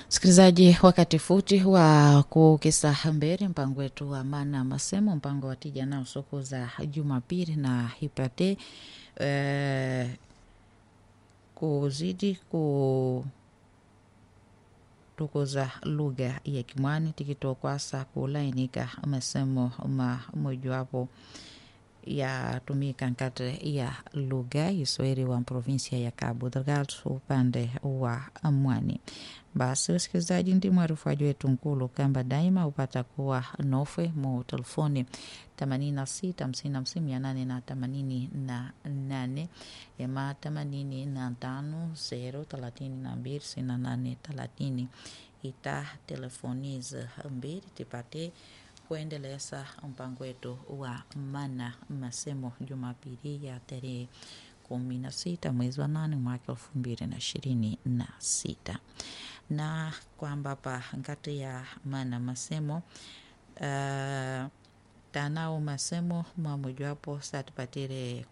Msikilizaji, wakati futi wa kukisa mbele mpango wetu wa mana masemo, mpango wa tija nao soko za Jumapili na hipate eh, kuzidi ku tukuza lugha ya Kimwani tikitokwasa kulainika masemo ma mojawapo yatumika nkati ya lugha Kiswahili wa provinsia ya Cabo Delgado upande wa Mwani. Basi wasikilizaji, ndi mwarufaji wetu nkulu kamba daima upata kuwa nofwe mu telefoni themanini na sita hamsini na hamsini mia nane na themanini na nane ema themanini na tano zero thelathini na mbili sitini na nane thelathini ita telefoniza mbili tipate kuendeleza mpango wetu wa mana masemo Jumapili ya tarehe kumi na sita mwezi wa nane mwaka elfu mbili na ishirini na sita na kwamba pa ngati ya mana masemo uh, tanao masemo mamojawapo satupatire